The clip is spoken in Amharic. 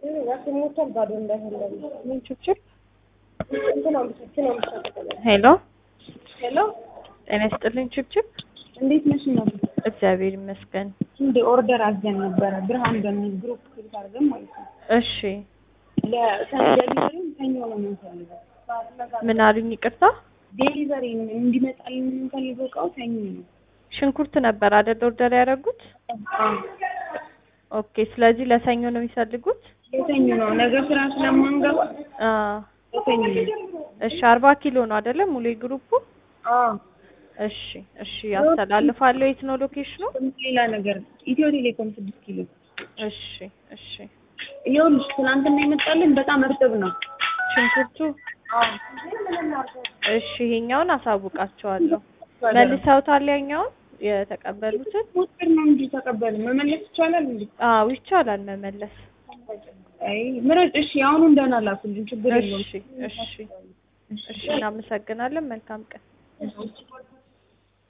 ሞቷል ባዶ እንዳይሆን ምን ችግር? እንትን አምስችን አምስት ሄሎ ሄሎ ጤና ይስጥልኝ ችብችብ። እንዴት ነሽ ነው እግዚአብሔር ይመስገን። እንደ ኦርደር አዘን ነበረ ብርሃን በሚል ግሩፕ ክሊክ አድርገን ማለት ነው እሺ ለዴሊቨሪም ሰኞ ነው የምንፈልገው ምን አሉኝ? ይቅርታ ዴሊቨሪ እንዲመጣልን የምንፈልገው እቃው ሰኞ ነው ሽንኩርት ነበር አይደል ኦርደር ያደረጉት? አዎ ኦኬ። ስለዚህ ለሰኞ ነው የሚፈልጉት? ለሰኞ ነው ነገ ስራ ስለማንገባ አዎ። ለሰኞ ነው እሺ አርባ ኪሎ ነው አይደለ ሙሉ ግሩፑ? አዎ እሺ እሺ ያስተላልፋለሁ። የት ነው ሎኬሽኑ? ሌላ ነገር ኢትዮ ቴሌኮም ስድስት ኪሎ እሺ እሺ ይኸውልሽ ትናንትና የመጣልን በጣም እርጥብ ነው ሽንኩርቱ አዎ እሺ ይሄኛውን አሳውቃቸዋለሁ። መልሰውታል ያኛውን የተቀበሉትን? ሞተር ነው እንጂ ተቀበል መመለስ ይቻላል እንዴ? አዎ ይቻላል መመለስ። አይ ምረጥ። እሺ አሁኑ እንደና ላኩልኝ ችግር የለውም። እሺ እሺ እሺ እናመሰግናለን። መልካም ቀን።